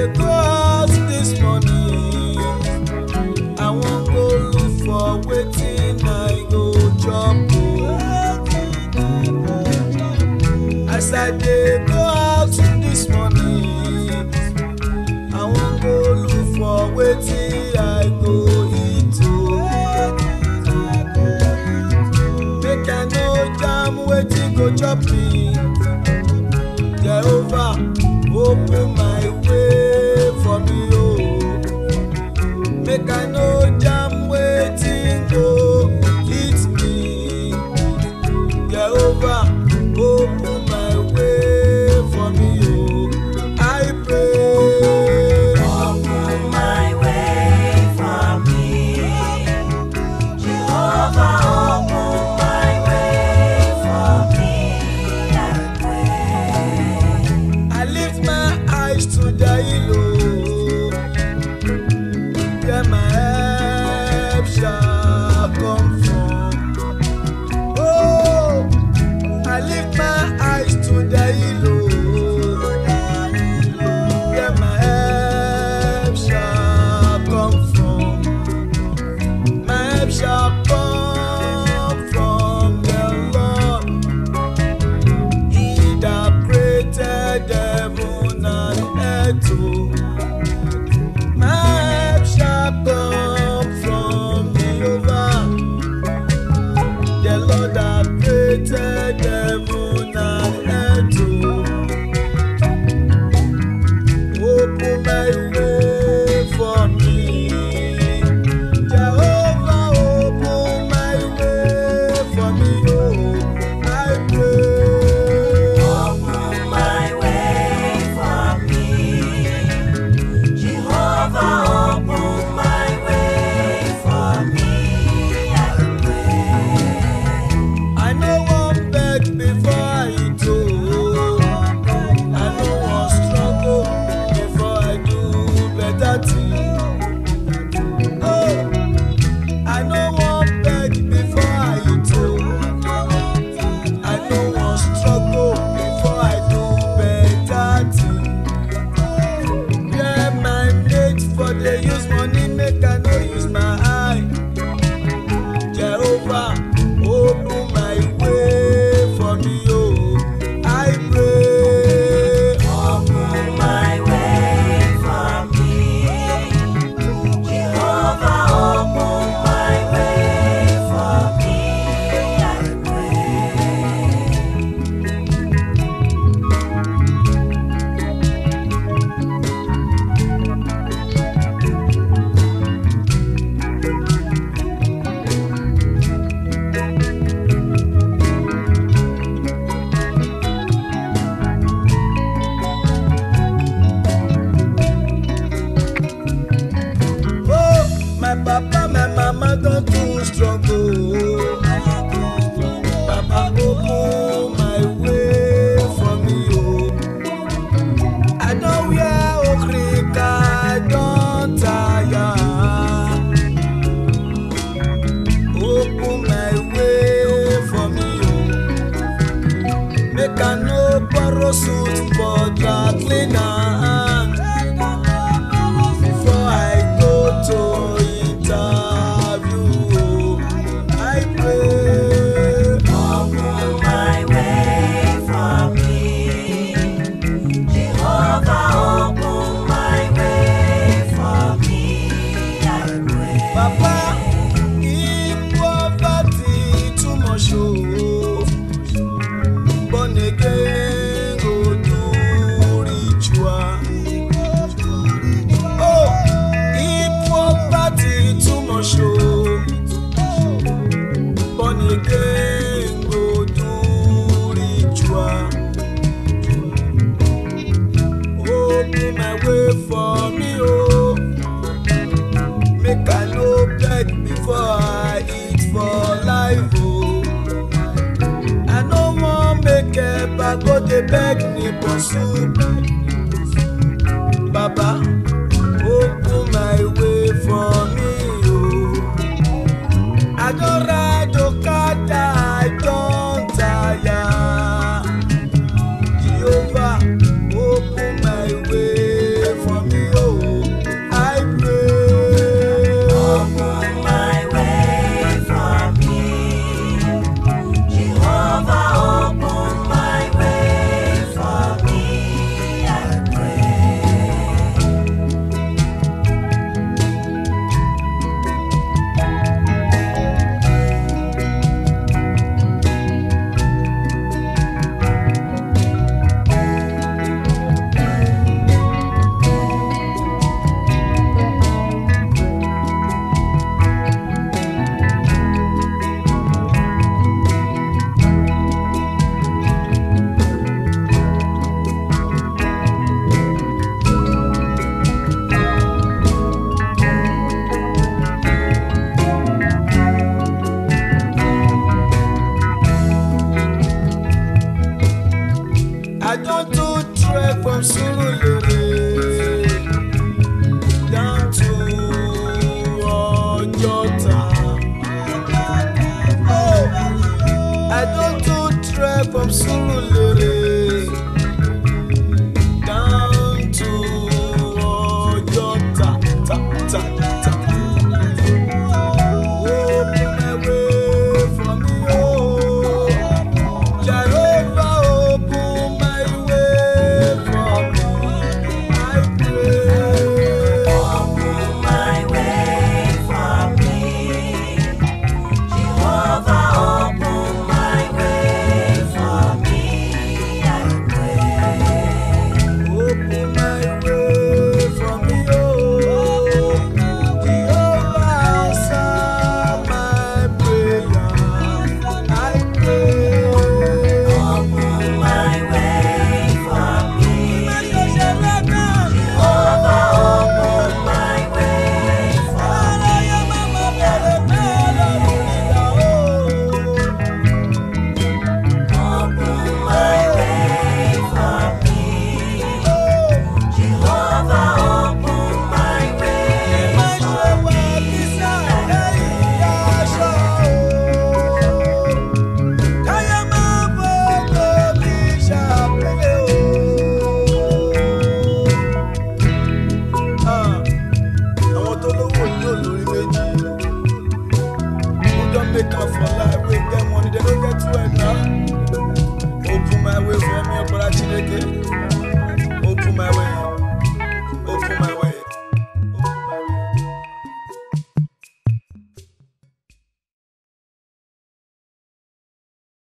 go out this morning. I wan go look for wetin I go chop o. As I dey go out this morning, I wan go look for wetin I go eat o. Make I no jam wetin go chop me. Jehovah, open my way for me o. Make I no jam wetin go eat me. Jehovah, open my way for me o. I pray. Open my way for me. Jehovah, open my way for me. I pray. I lift my eyes to the hill, where my help shall come from. Oh, I lift my eyes to the hill, where my help shall come from. My help shall come from the Lord. He that created heaven and earth. oh. My help shall come from Jehovah. The Lord that created heaven and earth. oh. Open my way for me. Jehovah, open my way for me. Oh, I pray. Open my way for me. Jehovah, open my way for me. I pray. I no wan beg before I eat o. I no wan struggle before I do better thing. Oh, I no wan beg before I eat o. I no wan struggle before I do better thing. Yeah, my mate for dey use money make I no use my eye. Jehovah, open my way for me, oh, I pray. Open my way for me. Jehovah, open my way for me. I pray. Oh, my papa, my mama don too struggle. Papa, open my way for me, oh. I don wear okrika, I don tire. Open my way for me, oh. Make I no borrow suit for dry cleaner. Before I go to interview, I pray. Open my way for me. Jehovah, open my way for me. I pray. Papa, if poverty too much, oh, born again go do ritual. Oh, if poverty too much, oh, born again go do ritual. Open my way for me, oh. Make I no beg before I eat for life, oh. I no wan make eba go dey beg me for soup. Baba, open my way for me, oh. I don ride okada, I don tire. Jehovah, open my way for me, for